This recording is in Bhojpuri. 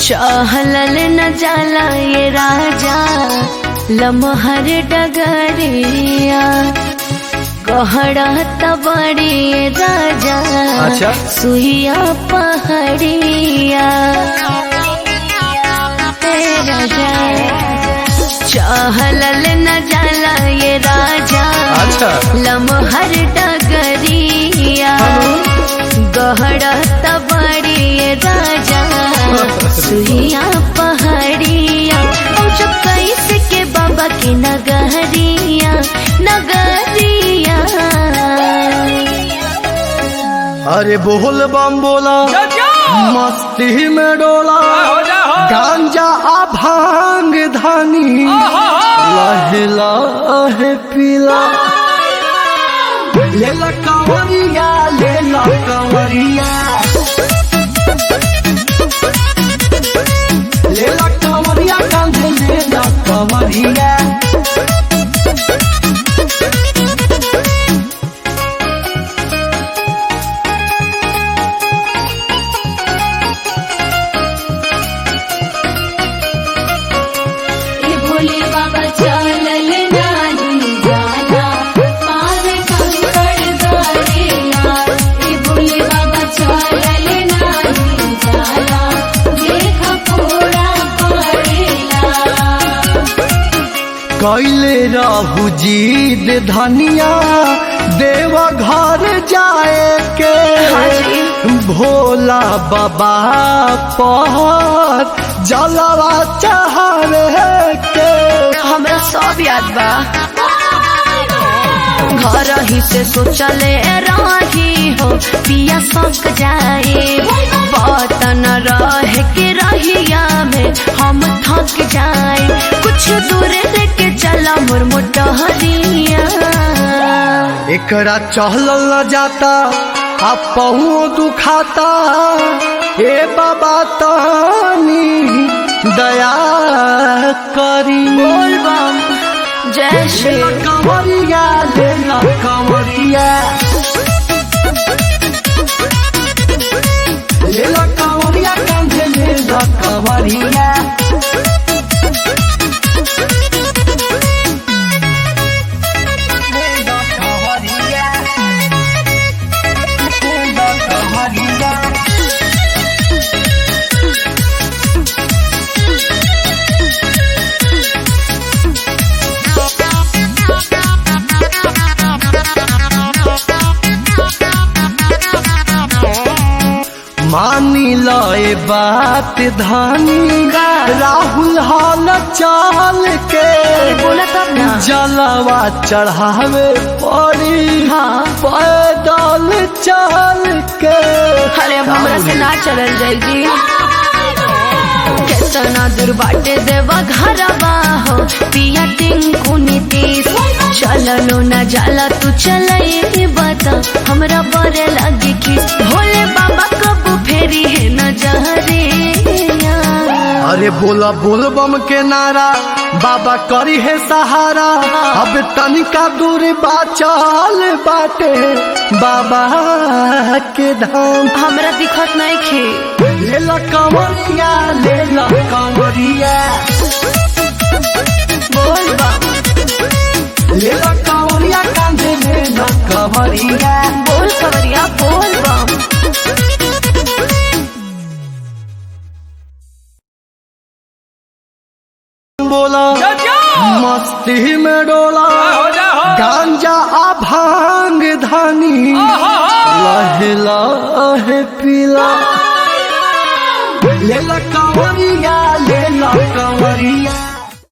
चहलल न जाला ये राजा लमहर डगरिया गहरा तबड़ी ये राजा अच्छा। सुइया पहड़िया हे राजा चहलल न जाला ये राजा अच्छा लमहर डगरिया गहरा तबड़ी ये राजा सुइया पहाड़िया और जब कैसे के बाबा की नगरिया नगरिया अरे बोल बम बोला मस्ती में डोला गांजा आ भांग धानी लहे लहे पीला लेला कंवरिया लेला कंवरिया लेला कंवरिया कांधे लेला कंवरिया ये भोले बाबा चलल नाही जाला पार कंकड़ दरेला ये भोले बाबा चलल नाही जाला देख पूरा पड़ेला कैले रहू जीद धनिया देव घर जाए के भोला बाबा पर जलवा चढ़ावे के हमरा सब याद बा घर ही से सोचले रही हो पिया सक जाए बतन रह के रहिया में हम थक जाए कुछ दूर लेके चला मोर मोटहरिया एकरा चहलल न जाता आ पहुँ दुखाता ए बाबा तानी दया करी बोल बम जय श्री लेला कंवरिया लेला कंवरिया लेला कंवरिया कांधे लेला कंवरिया लेला कंवरिया लेला कंवरिया मानी लए बात धानी राहुल हाल चाल के बोला तब ना जलवा चढ़ावे पड़ी हाँ पैदल चल के अरे अब हमरा से ना चलल जाएगी केतना दूर बाटे देवा घरवा हो पिया टिंकू नीतीश चललो न जाला तू चलई बता हमरा बड़े लगी खीस भोले बाबा कब फेरी है न जहरिया अरे बोला बोल बम के नारा बाबा करी है सहारा अब तनिका दूर बाचल बाटे बाबा के धाम हमरा दिखत नहीं खे लेला कंवरिया लेला कंवरिया बोल बम लेला कंवरिया कांधे लेला कंवरिया बोल खबरिया बोल बम बोला मस्ती में डोला गांजा आ भांग धानी लहे लहे पीला लेला कंवरिया लेला कंवरिया